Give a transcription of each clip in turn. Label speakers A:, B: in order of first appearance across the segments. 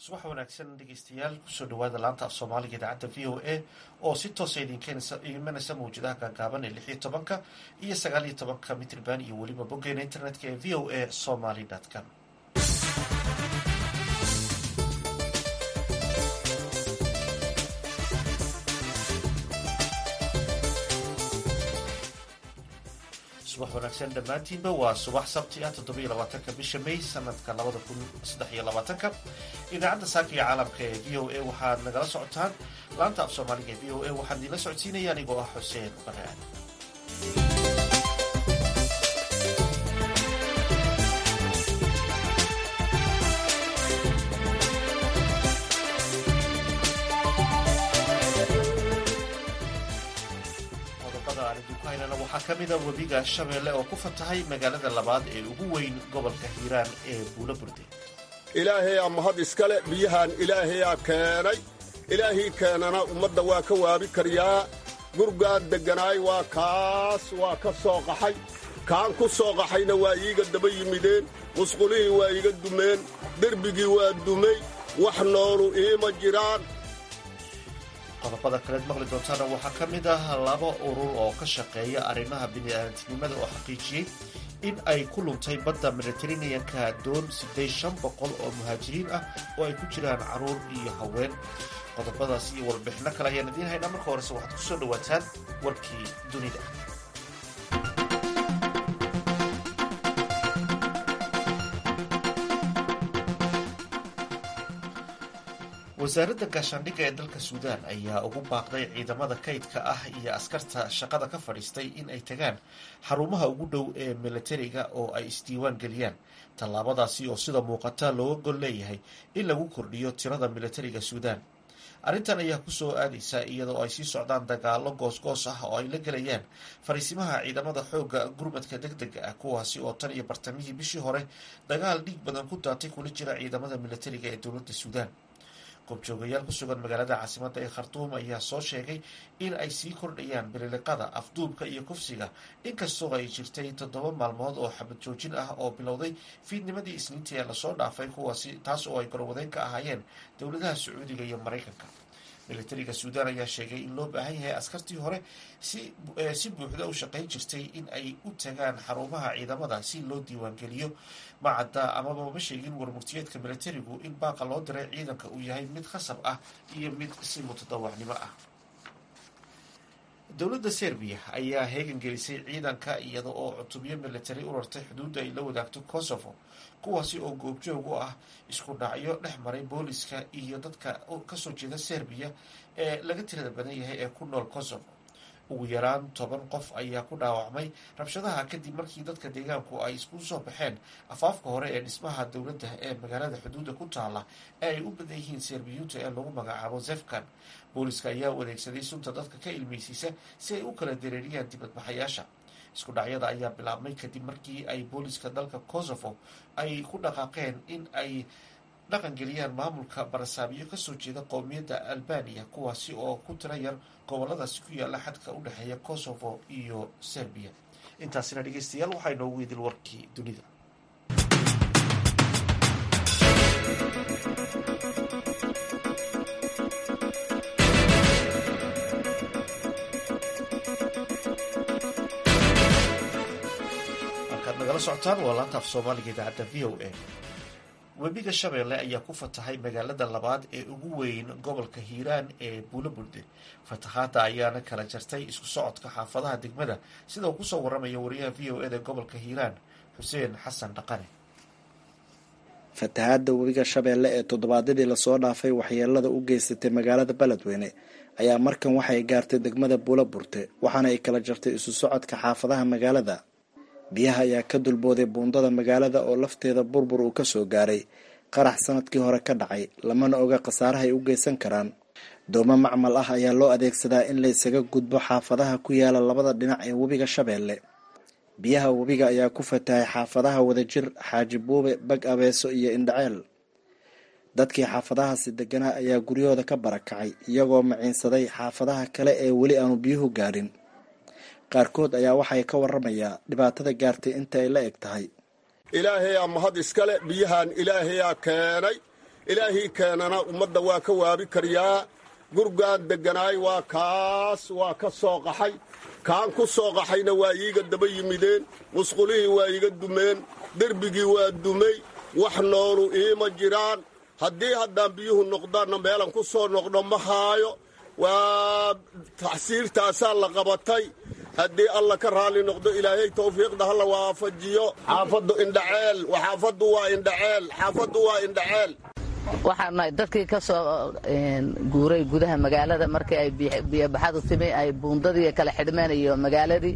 A: subax wanaagsan dhegeystayaal kusoo dhawaada laanta af soomaaliga idaacadda v o a oo si toosa idinkaimanaysa mawjadaha gaagaaban ee lix iyo tobanka iyo sagaal iyo tobanka mitrban iyo weliba boggeena internetka ee v o a somaly com subax wanaagsan dhammaantiinba waa subax sabti ah toddobiyo labaatanka bisha may sanadka labada kun saddex iyo labaatanka idaacadda saaka iyo caalamka ee v o a waxaad nagala socotaan laanta af soomaaliga ee v o a waxaan idiinla socodsiinaya anigoo ah xuseen baraan waxaa ka mida webiga shabeelle oo ku fatahay magaalada labaad ee ugu weyn gobolka hiiraan ee buulo burde
B: ilaahayaa mahad iskale biyahan ilaahayaa keenay ilaahii keenana ummadda waa ka waabi karyaa gurgaad degganaay waa kaas waa ka soo qaxay kaan ku soo qaxayna waa iiga daba yimideen musqulihii waa iiga dumeen derbigii waa dumay wax noolu iima jiraan
A: qodobada kaleed maqli doontaana waxaa ka mid ah laba urur oo ka shaqeeya arrimaha bini'aadantinimada oo xaqiijiyey in ay ku luntay badda mediteraneanka doon siddeed shan boqol oo muhaajiriin ah oo ay ku jiraan carruur iyo haween qodobadaas iyo warbixinno kale ayaan idiin haynaa marka horese waxaad ku soo dhowaataan warkii dunida wasaaradda gaashaandhigga ee dalka suudaan ayaa ugu baaqday ciidamada kaydka ah iyo askarta shaqada ka fadhiistay in ay tagaan xarumaha ugu dhow ee milatariga oo ay isdiiwaan geliyaan tallaabadaasi oo sida muuqata looga gol leeyahay in lagu kordhiyo tirada milatariga suudaan arrintan ayaa kusoo aadaysa iyadoo ay sii socdaan dagaalo goosgoos ah oo ay la gelayaan fariisimaha ciidamada xoogga gurmadka deg dega ah kuwaasi oo tan iyo bartamihii bishii hore dagaal dhiig badan ku daatay kula jira ciidamada milatariga ee dowladda suudaan goobjoogayaal ku sugan magaalada caasimadda ee khartuum ayaa soo sheegay in ay sii kordhayaan bililiqada afduubka iyo kufsiga inkastoo ay jirtay toddoba maalmood oo xabad joojin ah oo bilowday fiidnimadii isniintii ee lasoo dhaafay kuwaasi taas oo ay gorwadeyn ka ahaayeen dowladaha sacuudiga iyo maraykanka militariga suudaan ayaa sheegay in loo baahan yahay askartii hore si buuxda u shaqayn jirtay in ay u tagaan xarumaha ciidamada si loo diiwaangeliyo macadda amaba ma sheegin warmurtiyeedka militarigu in baaqa loo diray ciidanka uu yahay mid khasab ah iyo mid si mutadawacnimo ah dowladda serbiya ayaa heegan gelisay ciidanka iyada oo cutubyo militari u rartay xuduudda ay la wadaagto kosovo kuwaasi oo goobjoog u ah isku dhacyo dhex maray booliska iyo dadka kasoo jeeda serbiya ee laga tirada badan yahay ee ku nool kosovo ugu yaraan toban qof ayaa ku dhaawacmay rabshadaha kadib markii dadka deegaanku ay isku soo baxeen afaafka hore ee dhismaha dowladda ee magaalada xuduudda ku taala ee ay u badan yihiin serbiyuunta ee lagu magacaabo zefkan booliska ayaa u adeegsaday sunta dadka ka ilmeysiisa si ay u kala dareeriyaan dibadbaxayaasha isku dhacyada ayaa bilaabmay kadib markii ay booliska dalka kosovo ay ku dhaqaaqeen in ay dhaqangeliyaan maamulka barasaabyo kasoo jeeda qowmiyadda albaniya kuwaasi oo ku tira yar goboladaasi ku yaala xadka u dhexeeya kosovo iyo serbiya intaasina dhegeystayaal waxaa inoogu idil warkii dunida halkaad nagala socotaan waa laanta af soomaaliga idaacadda v o a webiga shabeelle ayaa ku fatahay magaalada labaad ee ugu weyn gobolka hiiraan ee buulo burde fatahaada ayaana kala jartay isku socodka xaafadaha degmada sida uu kusoo waramaya wariyaha v o eda gobolka hiiraan xuseen xasan dhaqane
C: fatahaada webiga shabeelle ee toddobaadyadii lasoo dhaafay waxyeelada u geysatay magaalada beledweyne ayaa markan waxay gaartay degmada buulo burte waxaana ay kala jartay isu socodka xaafadaha magaalada biyaha ayaa ka dulbooday buundada magaalada oo lafteeda burbur uu kasoo gaaray qarax sanadkii hore ka dhacay lamana oga khasaaraha ay u geysan karaan doomo macmal ah ayaa loo adeegsadaa in laysaga gudbo xaafadaha ku yaala labada dhinac ee webiga shabeelle biyaha webiga ayaa ku fatahay xaafadaha wadajir xaaji buube bag abeeso iyo indhaceel dadkii xaafadahaasi deganaa ayaa guryahooda ka barakacay iyagoo maciinsaday xaafadaha kale ee weli aanu biyuhu gaadhin qaarkood ayaa waxay ka waramayaa dhibaatada gaartay inta ay la eg tahay
B: ilaahayaa mahad iskale biyahan ilaahayaa keenay ilaahii keenana ummadda waa ka waabi karyaa gurgaan degganaay waa kaas waa ka soo qaxay kaan ku soo qaxayna waa iiga daba yimideen musqulihii waa iiga dumeen derbigii waa dumay wax noolu iima jiraan haddii haddaan biyuhu noqdaanna meelan ku soo noqdo ma haayo waa taxsiirtaasaa la qabatay haddii alla ka raalli noqdo ilaahay tawfiiqda halla waafajiyo xaafaddu indhaceel xaafaddu waa indhaceel xaafaddu waa indhaceel
D: waxaan nahay dadkii ka soo guuray gudaha magaalada markii ay biyobaxadu timi ay buundadii kala xidhmeen iyo magaaladii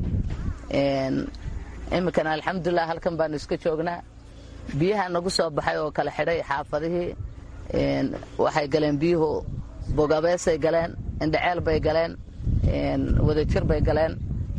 D: iminkana alxamdulilah halkan baanu iska joognaa biyaha nagu soo baxay oo kala xidhay xaafadihii waxay galeen biyuhu bogabeesay galeen indhaceel bay galeen wadajir bay galeen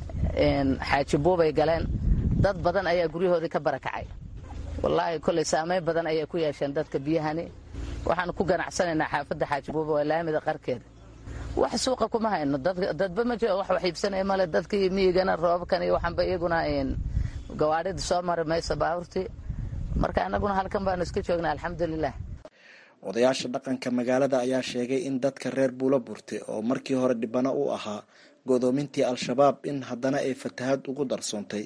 D: xaajibuubay galeen dad badan ayaa guryahoodii ka barakacay wallaahi kolley saamayn badan ayay ku yeesheen dadka biyahani waxaanu ku ganacsanaynaa xaafadda xaajibuuba waa laamida qarkeeda wax suuqa kuma hayno dadba ma jiro wax wax iibsanaya male dadkii miyigana roobabkan iyo waxanba iyaguna gawaadhida soo mari mayso baabuurtii marka annaguna halkan baanu iska joognaa alxamdulilah
C: odayaasha dhaqanka magaalada ayaa sheegay in dadka reer buulo burte oo markii hore dhibano u ahaa godoomintii al-shabaab in haddana ay fatahad ugu darsoontay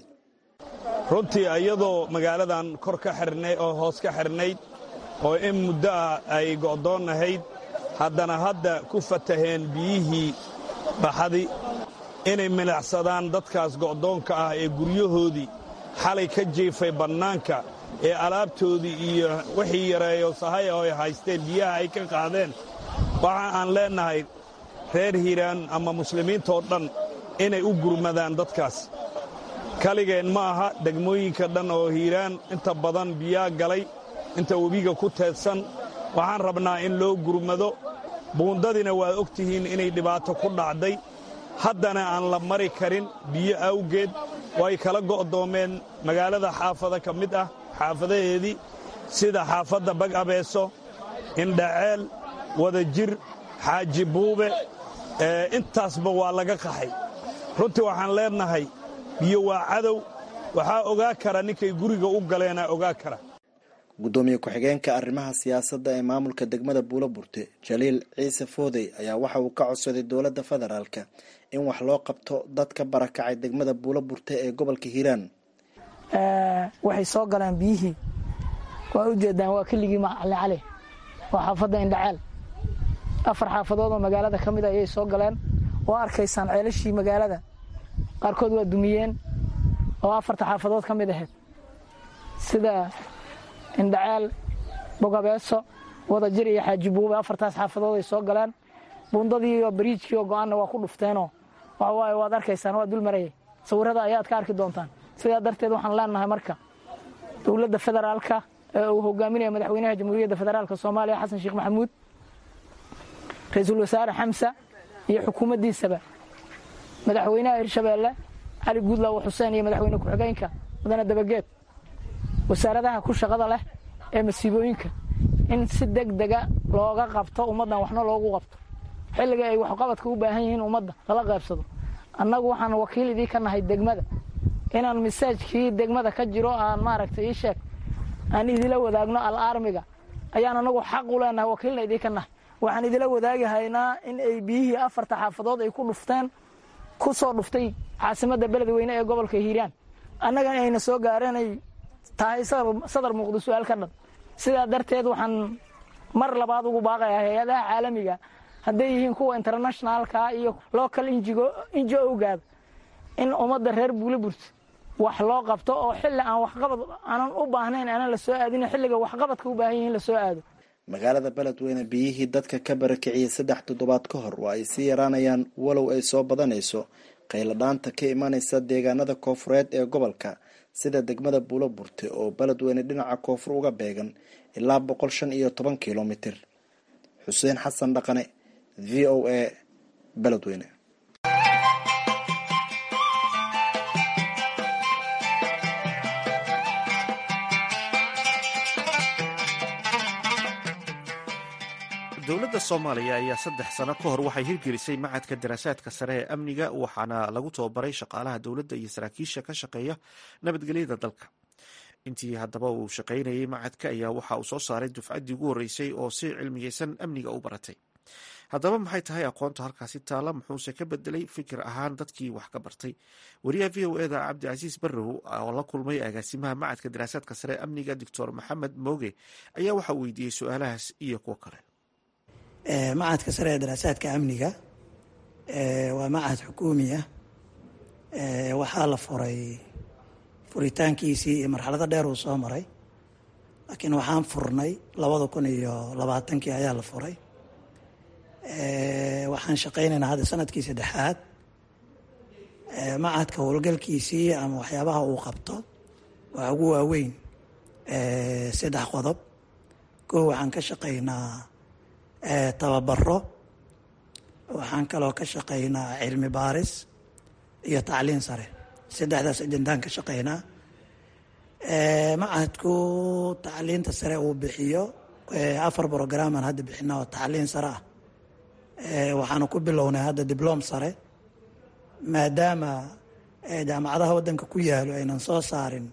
E: runtii iyadoo magaaladan kor ka xirnay oo hoos ka xirnayd oo in muddo ah ay go'doon ahayd haddana hadda ku fataheen biyihii baxadi inay milacsadaan dadkaas go'doonka ah ee guryahoodii xalay ka jiifay bannaanka ee alaabtoodii iyo wixii yareeyo sahay oo ay haysteen biyaha ay ka qaadeen waxa aan leennahay reer hiiraan ama muslimiintoo dhan inay u gurmadaan dadkaas kaligeen ma aha degmooyinka dhan oo hiiraan inta badan biyaa galay inta webiga ku teedsan waxaan rabnaa in loo gurmado buundadina waad og tihiin inay dhibaato ku dhacday haddana aan la mari karin biyo awgeed way kala go'doomeen magaalada xaafada ka mid ah xaafadaheedii sida xaafadda bag abeeso indhaceel wadajir xaaji buube intaasba waa laga qaxay runtii waxaan leennahay biyo waa cadow waxaa ogaa kara ninkay guriga u galeenaa ogaa kara
C: guddoomiye ku-xigeenka arrimaha siyaasadda ee maamulka degmada buulo burte jaliil ciise foodey ayaa waxa uu ka codsaday dowladda federaalka in wax loo qabto dadka barakacay degmada buulo burte ee gobolka hiiraan
F: waxay soo galeen biyihii waa ujeedaan waa keligii macali cali waa xaafadda indhaceel afar xaafadood oo magaalada ka mid ayay soo galeen oo arkaysaan ceelashii magaalada qaarkood waa dumiyeen oo afarta xaafadood ka mid ahayd sida indhaceel bogabeeso wadajir iyo xaajibuube afartaas xaafadood ay soo galeen buundadii iyo bariijkii oo go-aanna waa ku dhufteenoo waxawaaye waad arkaysaan waa dul marayay sawirrada ayaad ka arki doontaan sidaa darteed waxaan leenahay marka dowladda federaalka ee uu hogaaminaya madaxweynaha jamhuuriyadda federaalka soomaaliya xasan sheekh maxamuud ra-iisul wasaare xamsa iyo xukuumaddiisaba madaxweynaha hirshabeelle cali guudlaawo xuseen iyo madaxweyne ku-xigeenka mudane dabageed wasaaradaha ku shaqada leh ee masiibooyinka in si deg dega looga qabto ummaddan waxna loogu qabto xilliga ay waxqabadka u baahan yihiin ummadda lala qaybsado annagu waxaan wakiil idii ka nahay degmada inaan masaajkii degmada ka jiro aan maaragtay ii sheeg aan idila wadaagno al-aarmiga ayaan anagu xaq u leenahay wakiilna idii ka nahay waxaan idila wadaagahaynaa in ay biyihii afarta xaafadood ay ku dhufteen ku soo dhuftay caasimadda beledweyne ee gobolka hiiraan annagana ayna soo gaareenay tahay sadar muuqdo su-aal ka dhan sidaa darteed waxaan mar labaad ugu baaqayaa hay-adaha caalamiga hadday yihiin kuwa internationaalka iyo local inji ogaada in ummadda reer buuliburt wax loo qabto oo xilli aan waxqabad aanan u baahnayn aanan la soo aadin xilliga waxqabadka u baahan yihiin la soo aado
C: magaalada beledweyne biyihii dadka ka barakiciyey saddex toddobaad ka hor waa ay sii yaraanayaan walow ay soo badanayso qayladhaanta ka imanaysa deegaanada koofureed ee gobolka sida degmada buulo burte oo beledweyne dhinaca koonfur uga beegan ilaa boqol shan iyo toban kilomitir xuseen xasan dhaqane v o a beledweyne
A: dowladda soomaaliya ayaa saddex sano ka hor waxay hirgelisay macadka daraasaadka sare ee amniga waxaana lagu tababaray shaqaalaha dowladda iyo saraakiisha ka shaqeeya nabadgelyada dalka intii haddaba uu shaqaynayay macadka ayaa waxa uu soo saaray dufcaddii ugu horreysay oo si cilmiyeysan amniga u baratay haddaba maxay tahay aqoonta halkaasi taala muxuuse ka bedelay fikir ahaan dadkii wax ka bartay wariyaha v o eda cabdicasiis barrow oo la kulmay agaasimaha macadka daraasaadka sare amniga doctor maxamed mooge ayaa waxa uu weydiiyey su-aalahaas iyo kuwo kale
G: macadka sare ee daraasaadka amniga waa macad xukuumi ah waxaa la furay furitaankiisii iyo marxalado dheer uu soo maray laakiin waxaan furnay labada kun iyo labaatankii ayaa la furay waxaan shaqaynaynaa hadda sanadkii saddexaad macadka howlgalkiisii ama waxyaabaha uu qabto waa ugu waaweyn saddex qodob koo waxaan ka shaqaynaa tababaro waxaan kaloo ka shaqaynaa cilmi baaris iyo tacliin sare saddexdaas ajandaan ka shaqaynaa macadku tacliinta sare uu bixiyo afar brogramaan hadda bixina oo tacliin sare ah waxaanu ku bilownay hadda diblom sare maadaama jaamacadaha waddanka ku yaalo aynan soo saarin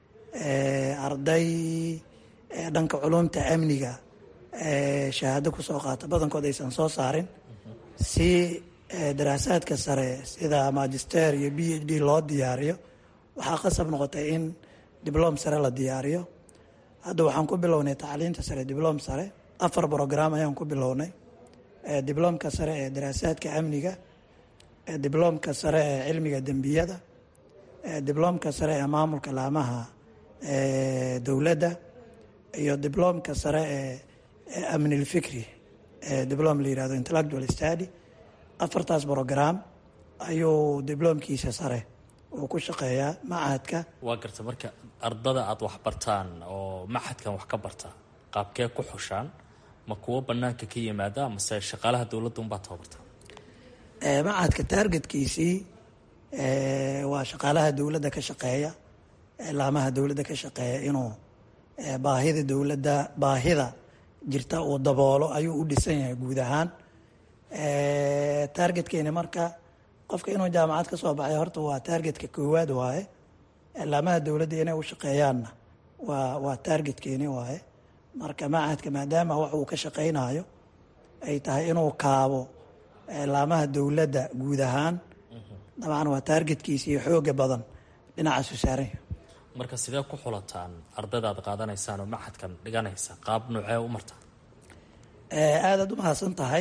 G: arday dhanka culumta amniga shahaado kusoo qaata badankood aysan soo saarin si daraasaadka sare sida magister iyo b h d loo diyaariyo waxaa qasab noqotay in diblom sare la diyaariyo hadda waxaan ku bilownay tacliinta sare diblom sare afar brogram ayaan ku bilownay diblomka sare ee daraasaadka amniga diblomka sare ee cilmiga dembiyada diblomka sare ee maamulka laamaha dowladda iyo diblomka sare ee amnilfikri diblom la yihahdo intellectual study afartaas brogram ayuu diblomkiisa sare uu ku shaqeeyaa macahadka
H: waa garta marka ardada aada wax bartaan oo macadkan wax ka barta qaabkee ku xushaan ma kuwo banaanka ka yimaada mase shaqaalaha dowladda unbaa tababarta
G: macadka taargetkiisii waa shaqaalaha dowladda ka shaqeeya laamaha dowladda ka shaqeeya inuu baahida dowladda baahida jirta uu daboolo ayuu u dhisan yahay guud ahaan taargetkeeni marka qofka inuu jaamacad ka soo baxay horta waa taargetka koowaad waaye laamaha dowladda inay u shaqeeyaanna waa waa taargetkeeni waaye marka macadka maadaama wax uu ka shaqaynayo ay tahay inuu kaabo laamaha dowladda guud ahaan dabcan waa taargetkiisa iyo xooga badan dhinacaasu saaranya
H: marka sidee ku xulataan ardayda aad qaadanaysaan oo macadkan dhiganaysa qaab noocee u marta
G: aadaad u mahadsan tahay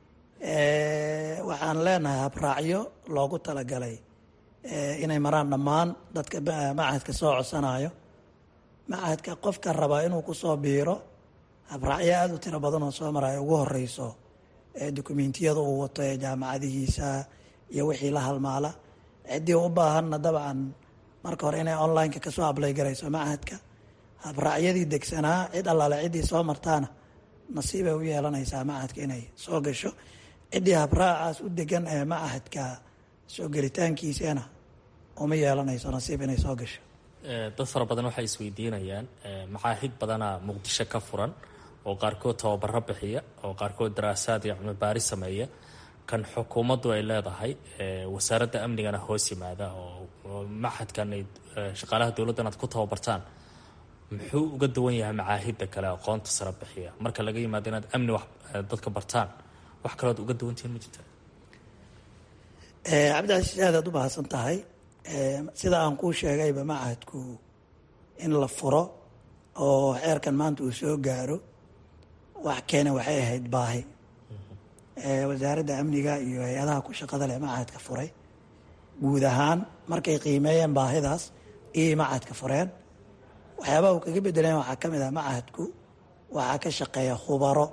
G: waxaan leenahay habraacyo loogu talagalay inay maraan dhammaan dadka macadka soo codsanayo macadka qofka rabaa inuu kusoo biiro habraacyo aada u tiro badan oo soo maraya ugu horeyso dokumentiyada uu wato ee jaamacadihiisa iyo wixii la halmaala ciddii u baahanna dabcan marka hore inay online-ka kasoo ablay garayso macadka habraacyadii degsanaa cid allaale ciddii soo martaana nasiibay u yeelanaysaa macadka inay soo gasho ciddii habraacaas u degan ee macahadka soo gelitaankiisana uma yeelanayso nasiib inay soo gasho
H: dad fara badan waxay isweydiinayaan macaahid badanaa muqdisho ka furan oo qaarkood tababaro bixiya oo qaarkood daraasaad iyo cilmi baari sameeya kan xukuumaddu ay leedahay wasaaradda amnigana hoos yimaada oo maxadkan ay shaqaalaha dowladdan aad ku tababartaan muxuu uga duwan yahay macaahidda kale aqoonta sare bixiya marka laga yimaado inaad amni wax dadka bartaan wax kalood uga duwantihiin ma jirta
G: cabdicasiis aadaad u mahadsan tahay sida aan kuu sheegayba macahadku in la furo oo xeerkan maanta uu soo gaaro wax keena waxay ahayd baahi wasaaradda amniga iyo hay-adaha ku shaqada leh macahadka furay guud ahaan markay qiimeeyeen baahidaas iyay macahadka fureen waxyaabaha uu kaga bedeleen waxaa ka mid ah macahadku waxaa ka shaqeeya khubaro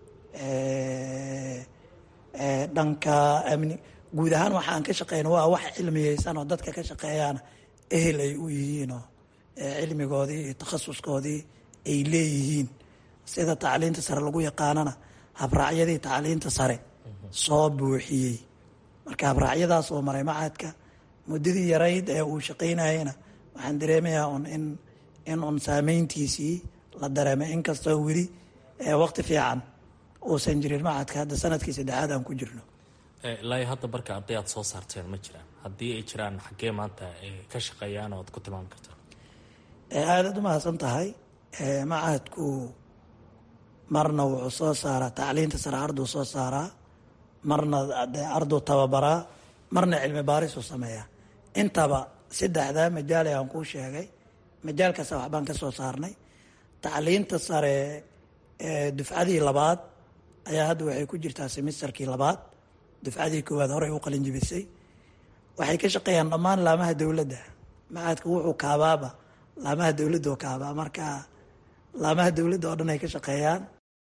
G: dhanka amni guud ahaan waxaan ka shaqeyna waa wax cilmiyeysan oo dadka ka shaqeeyaana ehel ay u yihiinoo cilmigoodii iyo takhasuskoodii ay leeyihiin sida tacliinta sare lagu yaqaanana habraacyadii tacliinta sare soo buuxiyey marka habraacyadaas oo maray macadka muddadii yarayd ee uu shaqaynayena waxaan dareemayaa un in in un saameyntiisii la dareemay inkastoo weli waqti fiican uusan jirin macadka hadda sanadkii saddexaad aan ku jirno
H: ilaa hadda marka arday aad soo saarteen ma jiraan haddii ay jiraan xaggee maanta ay ka shaqeeyaan oo ad ku tilmaami kartaa
G: aadaad u mahadsan tahay macahadku marna wuxuu soo saaraa tacliinta sare arduu soo saaraa marna arduu tababaraa marna cilmi baarisuu sameeyaa intaba saddexdaa majaale aan kuu sheegay majaalkaasa waxbaan ka soo saarnay tacliinta sare dufcadii labaad ayaa hadda waxay ku jirtaa semisterkii labaad dufcadii koowaad horey u qalin jibisay waxay ka shaqeeyaan dhammaan laamaha dowladda macadka wuxuu kaabaaba laamaha dowladda oo kaabaa marka laamaha dowladda oo dhan ay ka shaqeeyaan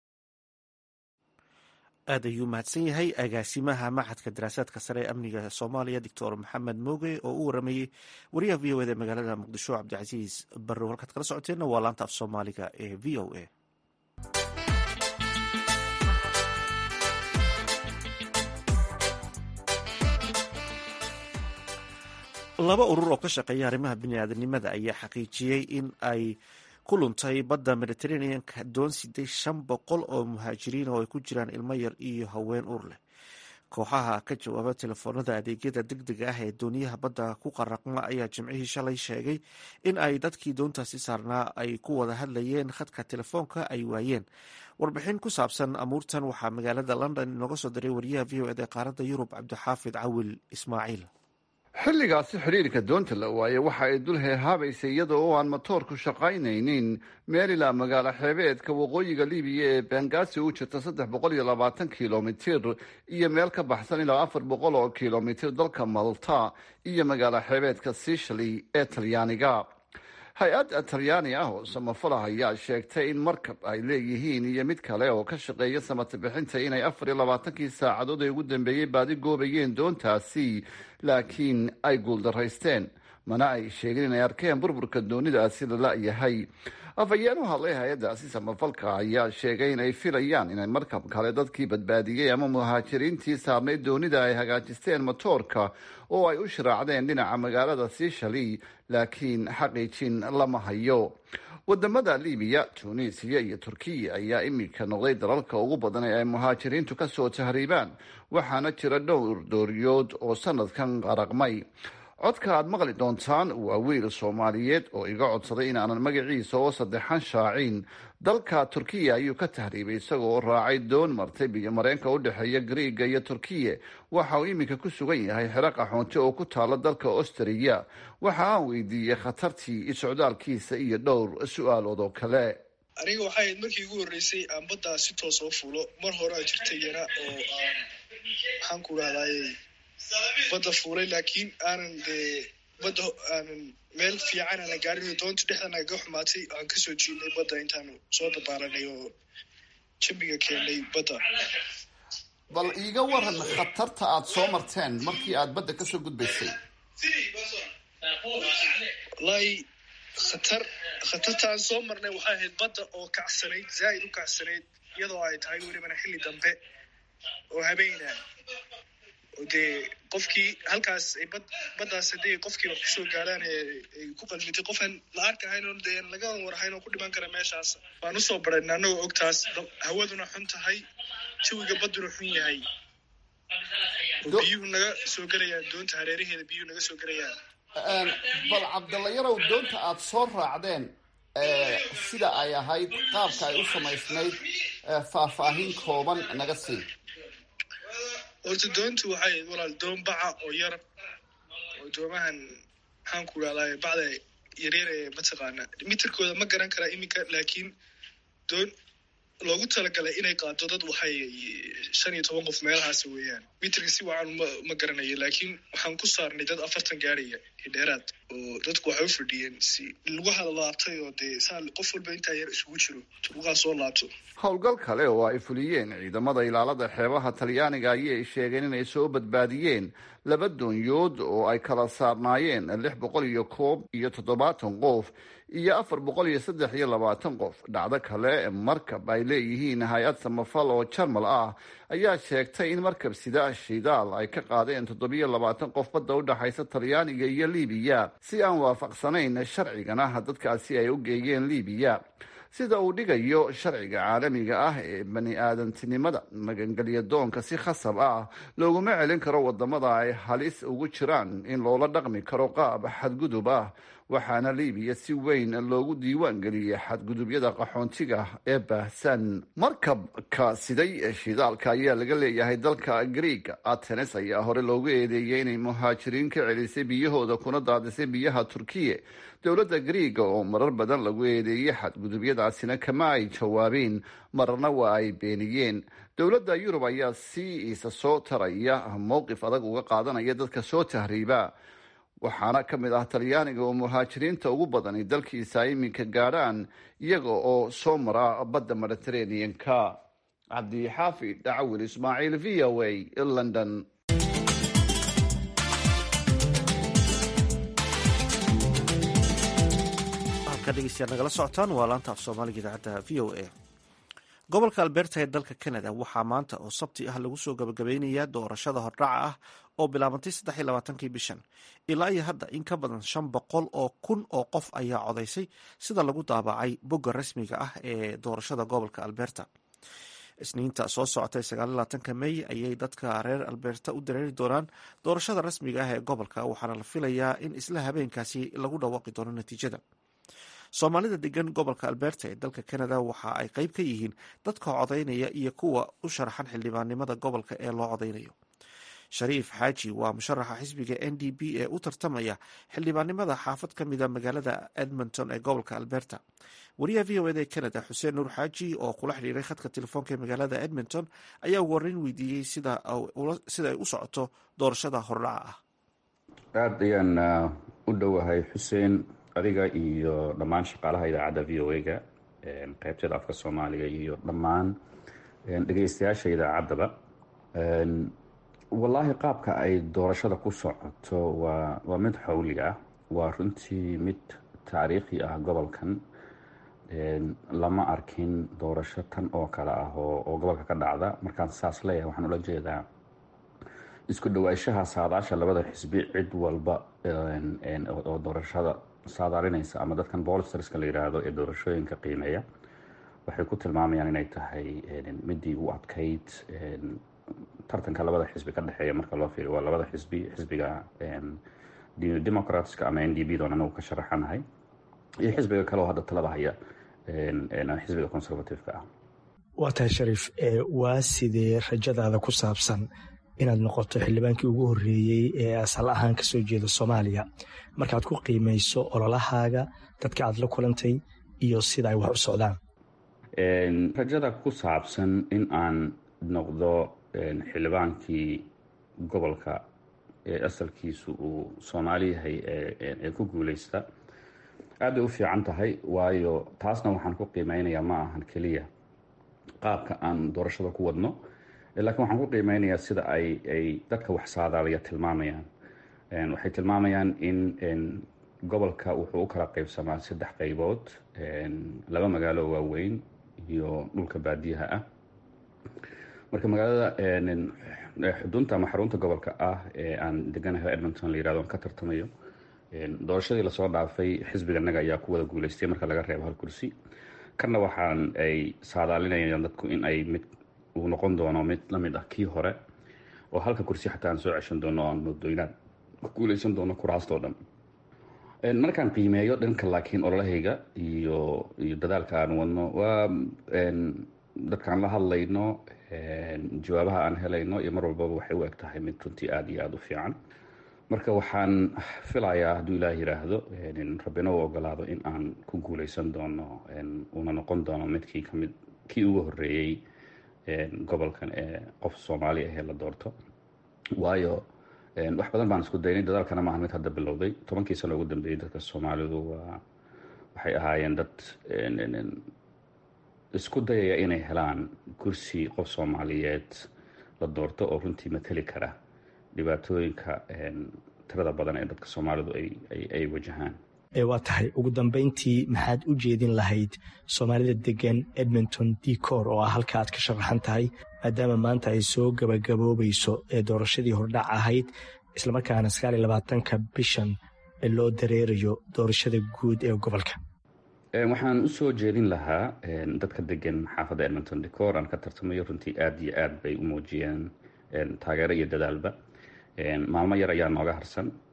A: aad ayuu mahadsan yahay agaasimaha maxadka daraasaadka sare ee amniga soomaaliya doctor maxamed mooge oo u waramayey wariyaha v o eda magaalada muqdisho cabdicasiis barrow halkaad kala socoteenna waa laanta af soomaaliga ee v o a laba urur oo ka shaqeeya arrimaha biniaadanimada ayaa xaqiijiyey in ay ku luntay badda mediteraneanka doon siday shan boqol oo muhaajiriin oo ay ku jiraan ilmo yar iyo haween ur leh kooxaha ka jawaaba telefoonada adeegyada deg dega ah ee dooniyaha badda ku qaraqma ayaa jimcihii shalay sheegay in ay dadkii doontaasi saarnaa ay ku wada hadlayeen khadka telefoonka ay waayeen warbixin ku saabsan amuurtan waxaa magaalada london inooga soo diray wariyaha v o ed ee qaaradda yurub cabdixaafid cawil ismaaciil
I: xilligaasi xidhiirka doonta la waaye waxa ay dul heehaabaysay iyada oo aan matoorku shaqaynaynin meelilaa magaalo xeebeedka waqooyiga libiya ee bengaasi u jirta saddex boqol iyo labaatan kilomitir iyo meel ka baxsan ilaa afar boqol oo kilomitir dalka malta iyo magaalo xeebeedka sicily ee talyaaniga hay-ad talyaani ah oo samafalah ayaa sheegtay in markab ay leeyihiin iyo mid kale oo ka shaqeeya samata bixinta inay afar iyo labaatankii saacadood ee ugu dambeeyey baadi goobayeen doontaasi laakiin ay guuldaraysteen mana ay sheegin inay arkeen burburka doonidaasi lala yahay afhayeen u hadlay hay-addaasi samafalka ayaa sheegay inay filayaan inay markab kale dadkii badbaadiyey ama muhaajiriintii saarnayd doonida ay hagaajisteen matoorka oo ay u shiraacdeen dhinaca magaalada sicily laakiin xaqiijin lama hayo wadamada libiya tunisiya iyo turkiya ayaa iminka noqday dalalka ugu badan ee ay muhaajiriintu kasoo tahriibaan waxaana jira dhowr dooriyood oo sanadkan qaraqmay codka aad maqli doontaan waa wiil soomaaliyeed oo iga codsaday inaanan magaciisa oo saddexan shaacin dalka turkiya ayuu ka tahriibay isagoo raacay doon martay biyomareenka u dhexeeya griiga iyo turkiya waxa uu iminka ku sugan yahay xero qaxoonti oo ku taala dalka austriya waxa aan weydiiyey khatartii isocdaalkiisa iyo dhowr su-aalood oo kale
J: aniga waxay ahayd markii ugu horreysay aan baddaa si toos oo fuulo mar hore a jirta yana oo aan maxaan ku rahdaayey badda fuulay laakiin aanan dee badda aanan meel fiican aana gaarin doonta dhexdana ga xumaatay aan kasoo jiidnay badda intaanu soo dabaalanay oo jambiga keennay badda
I: bal iiga waran khatarta aada soo marteen markii aada badda kasoo gudbaysay
J: wallaahi khatar khatartaan soo marnay waxay ahayd badda oo kacsanayd zaa'id u kacsanayd iyadoo ay tahay welibana xilli dambe oo habeena oo dee qofkii halkaas ay bad baddaas haddii qofkii wax kusoo gaaraan ee ay ku qalmitay qofaan la arkahayn oo dee laga warhayn oo ku dhiman kara meeshaas waan usoo barayna annagoo ogtaas hawaduna xun tahay jawiga badduna xun yahay oo biyuhu naga soo gelayaan doonta hareeraheeda biyuhu naga soo gelayaan
I: bal cabdalla yarow doonta aada soo raacdeen sida ay ahayd qaabka ay u samaysnayd faahfaahin kooban naga sii
J: horta doontu waxay ahayd walaal doon baca oo yar oo doomahan maxaan ku idhahdaa bacda yaryar ee mataqaana mitirkooda ma garan karaa iminka laakiin doon loogu talagalay inay qaado dad waxay shan iyo toban qof meelahaas weeyaan mitirka si wacan ma ma garanayo laakiin waxaan ku saarnay dad afartan gaaraya iyo dheeraad oo dadku waxay u fadhiyeen si lagu hadalaabtay oo dee saa qof walba intaa yar isugu jiro turuqaa soo laabto
I: howlgal kale oo ay fuliyeen ciidamada ilaalada xeebaha talyaaniga ayay sheegeen inay soo badbaadiyeen laba doonyood oo ay kala saarnaayeen lix boqol iyo koob iyo toddobaatan qof iyo afar boqol iyo saddex iyo labaatan qof dhacdo kale markab ay leeyihiin hay-ad samafal oo jarmal ah ayaa sheegtay in markab sida shidaal ay ka qaadeen toddobiyo labaatan qof badda u dhexaysa talyaaniga iyo libiya si aan waafaqsanayn sharcigana dadkaasi ay u geeyeen libiya sida uu dhigayo sharciga caalamiga ah ee bani aadantinimada magangelya doonka si khasab ah looguma celin karo wadamada ay halis ugu jiraan in loola dhaqmi karo qaab xadgudub ah waxaana liibiya si weyn loogu diiwaan geliyey xadgudubyada qaxoontiga ee baahsan markabka siday shidaalka ayaa laga leeyahay dalka griega atenes ayaa hore loogu eedeeyey inay muhaajiriin ka celisay biyahooda kuna daadisay biyaha turkiya dowladda griega oo marar badan lagu eedeeyey xadgudubyadaasina kama ay jawaabeen mararna waa ay beeniyeen dowladda yurub ayaa si isa soo taraya mowqif adag uga qaadanaya dadka soo tahriiba waxaana ka mid ah talyaaniga oo muhaajiriinta ugu badani dalkiisa iminka gaadhaan iyaga oo soo mara badda mediterranean-ka cabdixaafid dhacawil ismaaciil v o a london
A: halka dhegeystayaal nagala socotaan waa laanta af soomaaliga idaacadda v o a gobolka alberta ee dalka canada waxaa maanta oo sabti ah lagu soo gabagabeynayaa doorashada hordhaca ah oo bilaabantay saddexiy labaatankii bishan ilaa iyo hadda in ka badan shan boqol oo kun oo qof ayaa codaysay sida lagu daabacay bogga rasmiga ah ee doorashada gobolka alberta isniinta soo socotay sagaalaatanka mey ayay dadka reer alberta u dareeri doonaan doorashada rasmiga ah ee gobolka waxaana la filayaa in isla habeenkaasi lagu dhawaaqi doono natiijada soomaalida degan gobolka alberta ee dalka canada waxa ay qeyb ka yihiin dadka codaynaya iyo kuwa u sharaxan xildhibaannimada gobolka ee loo codaynayo shariif xaaji waa musharaxa xisbiga n d p ee u tartamaya xildhibaannimada xaafad ka mida magaalada edmonton ee gobolka alberta wariyaha v o ed ee canada xuseen nuur xaaji oo kula xidhiiray khadka telefoonka ee magaalada edmonton ayaa ugu horreyn weydiiyey sida ay u socoto doorashada hordhaca ah
K: aada ayaan u dhowahay xuseen adiga iyo dhammaan shaqaalaha idaacadda v o a-ga qeybteeda afka soomaaliga iyo dhammaan dhegeystayaasha idaacaddaba wallaahi qaabka ay doorashada ku socoto waa waa mid xowli ah waa runtii mid taariikhi ah gobolkan lama arkin doorasho tan oo kale ah oo gobolka ka dhacda markaan saas leeyahay waxaan ula jeedaa isku dhawaanshaha saadaasha labada xisbi cid walba oo doorashada saadaalinaysa ama dadkan bolsterska la yiraahdo ee doorashooyinka qiimeeya waxay ku tilmaamayaan inay tahay midii u adkayd tartanka labada xisbi ka dhexeeya marka loo fiiriyo waa labada xisbi xisbiga democratska ama n d b doon anagu ka sharaxanahay iyo xisbiga kale oo hadda talada haya xisbiga conservative-ka ah
L: waa tahay shariif waa sidee rajadaada ku saabsan inaad noqoto xildhibaankii ugu horreeyey ee asal ahaan ka soo jeeda soomaaliya markaad ku qiimayso ololahaaga dadka aad la kulantay iyo sida ay wax u socdaan
K: rajada ku saabsan in aan noqdo xildhibaankii gobolka ee asalkiisu uu soomaali yahay ee ku guuleysta aad bay u fiican tahay waayo taasna waxaan ku qiimeynayaa ma ahan keliya qaabka aan doorashada ku wadno laakiin waxaan ku qiimeynayaa sida ay ay dadka wax saadaaliya tilmaamayaan waxay tilmaamayaan in gobolka wuxuu u kala qeybsamaa saddex qeybood laba magaalo waaweyn iyo dhulka baadiyaha ah marka magaalada xudunta ama xarunta gobolka ah ee aan deganahay edmonton la yirahdo aan ka tartamayo doorashadii lasoo dhaafay xisbiganaga ayaa ku wada guuleystay marka laga reebo hal kursi kanna waxaan ay saadaalinayaan dadku in ay mid uu noqon doono mid lamid ah kii hore oo halka kursi xataa aan soo ceshan doono aan mudooynaan ku guuleysan doono kuraastoo dhan markaan qiimeeyo dhanka laakiin ololahayga iyo iyo dadaalka aan wadno waa dadkaan la hadlayno jawaabaha aan helayno iyo mar walbaba waxay u eg tahay mid runtii aada iyo aada u fiican marka waxaan filayaa hadduu ilaah yiraahdo rabbina u ogolaado in aan ku guuleysan doono uuna noqon doono midkii kamid kii ugu horeeyey gobolkan ee qof soomaali ahee la doorto waayo wax badan baan isku daynay dadaalkana maaha mid hadda bilowday tobankii sano ugu dambeeyey dadka soomaalidu waa waxay ahaayeen dad isku dayaya inay helaan kursi qof soomaaliyeed la doorto oo runtii mateli kara dhibaatooyinka tirada badan ee dadka soomaalidu ay wajahaan
L: waa tahay ugu dambeyntii maxaad u jeedin lahayd soomaalida degan edmonton decor oo ah halka aad ka sharaxan tahay maadaama maanta ay soo gabagaboobayso ee doorashadii hordhac ahayd islamarkaana sagaal iyo labaatanka bishan loo dareerayo doorashada guud ee gobolka
K: waxaan usoo jeedin lahaa dadka degan xaafadda edmonton decor aan ka tartamayo runtii aada iyo aad bay u muujiyeen taageero iyo dadaalba maalmo yar ayaa nooga harsan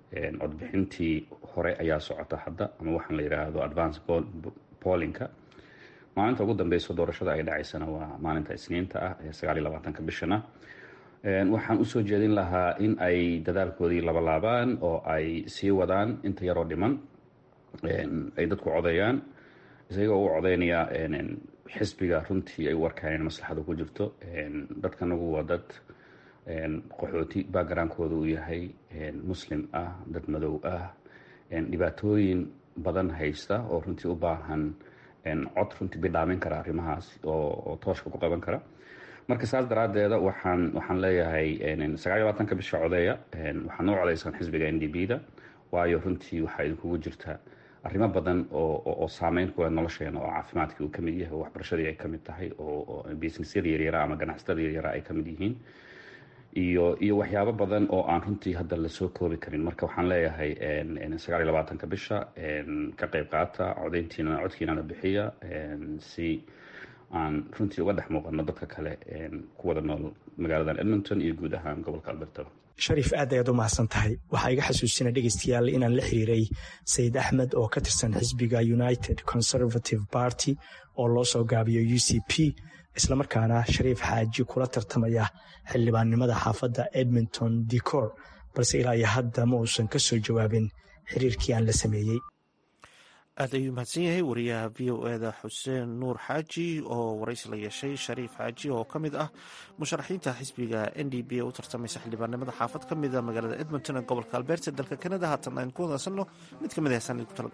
K: codbixintii hore ayaa socota hadda ama waxaan la yidhaahdo advance pollinka maalinta ugu dambeyso doorashada ay dhacaysana waa maalinta isniinta ah ee sagaaliyo labaatanka bishana waxaan usoo jeedin lahaa in ay dadaalkoodii labalaabaan oo ay sii wadaan inta yaroo dhiman ay dadku codeeyaan isagoo u codeynaya xisbiga runtii ay u arkaan maslaxada ku jirto dadkanagu waa dad qaxooti backgroundkooda uu yahay muslim ah dad madow ah dhibaatooyin badan haysta oo runtii u baahan cod runtii bidhaamin kara arrimahaas oo tooshka ku qaban kara marka saas daraadeeda waxaan waxaan leeyahay sagaal iyo labaatanka bisha codeeya waxaad noo codeysaan xisbiga n d b da waayo runtii waxaa idinkugu jirta arrimo badan oo saameyn ku leh nolosheena oo caafimaadkii uu kamid yahay oo waxbarashadii ay kamid tahay oo businessyada yaryara ama ganacsatada yaryara ay kamid yihiin iyo iyo waxyaabo badan oo aan runtii hadda lasoo koobi karin marka waxaan leeyahay sagaal iyo labaatanka bisha ka qeyb qaata codeyntiina codkiinana bixiya si aan runtii uga dhex muuqano dadka kale ku wada nool magaaladan edmonton iyo guud ahaan gobolka alberto
L: shariif aad ayaad u mahadsan tahay waxaa iga xasuusina dhegeystayaal inaan la xiriiray sayid axmed oo ka tirsan xisbiga united conservative party oo loo soo gaabiyo u c p islamarkaana shariif xaaji kula tartamaya xildhibaannimada xaafadda edmonton decor balse ilaa iyo hadda ma uusan ka soo jawaabin xiriirkii aan la sameeyey
A: aad ayuu mahadsan yahay wariyaha v o eda xuseen nuur xaaji oo waraysi la yeeshay shariif xaaji oo ka mid ah musharaxiinta xisbiga n d b ee u tartamaysa xildhibaanimada xaafad ka mida magaalada edmonton ee gobolka alberta dalka kanada haatan aynu ku wadasanno mid ka mid ah heesaan idinku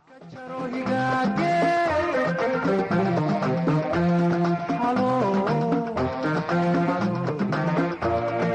A: talagalnay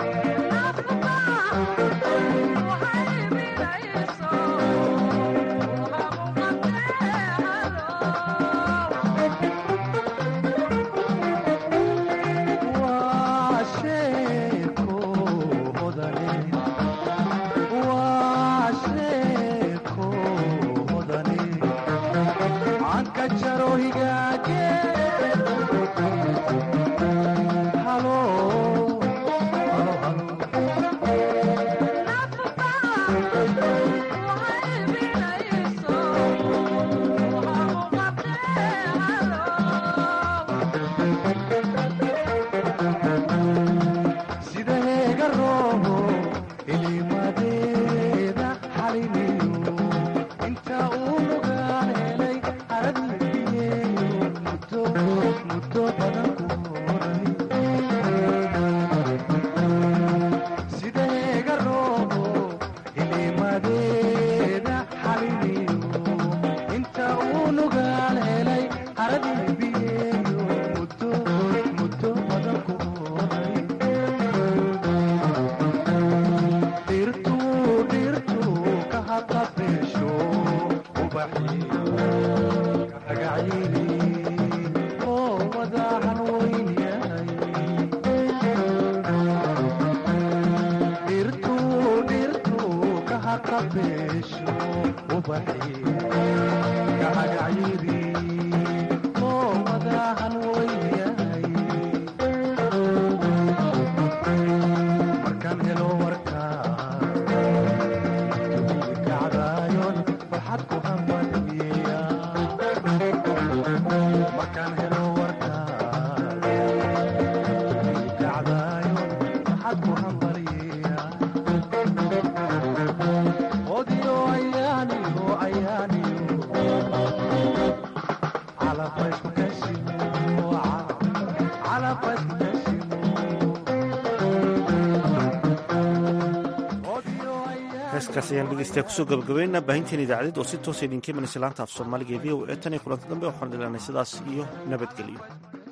A: heeskaas ayaan dhegeystayaa kusoo gabagabeynaa baahinteen idaacadeed oo si toosa idinka imanaysa laanta af soomaaliga ee v o e tan iyo kulanta dambe waxaan dhilanay sidaas iyo nabadgelyo